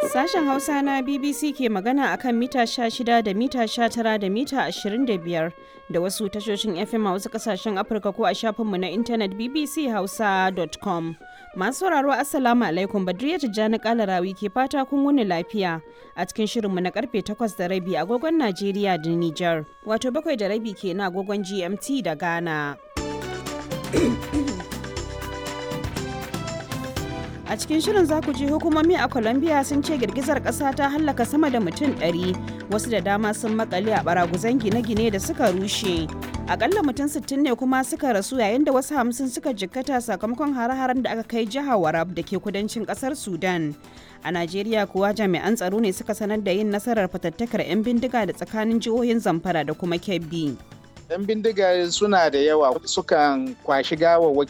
Sashen Hausa na BBC ke magana akan mita 16 da mita 19 da mita 25 da wasu tashoshin FM a wasu kasashen Afirka ko a shafinmu na intanet bbchausa.com. Masu sauraro Assalamu alaikum Badriya Tijjani Kalarawi ke fata kun wuni lafiya a cikin shirinmu na karfe 8 da rabi agogon Najeriya da Nijar. Wato bakwai da rabi ke na agogon GMT da Ghana. A cikin shirin za ku ji hukumomi a Colombia sun ce girgizar ƙasa ta hallaka sama da mutum 100 wasu da dama sun makale a baraguzan gine-gine da suka rushe. Akalla mutum 60 ne kuma suka rasu yayin da wasu hamsin suka jikkata sakamakon hare-haren da aka kai jihar Warab da ke kudancin ƙasar Sudan. A Najeriya kuwa jami'an tsaro ne suka sanar da yin nasarar fatattakar 'yan bindiga da tsakanin jihohin Zamfara da kuma Kebbi. 'yan bindiga suna da yawa sukan kwashi gawawwaki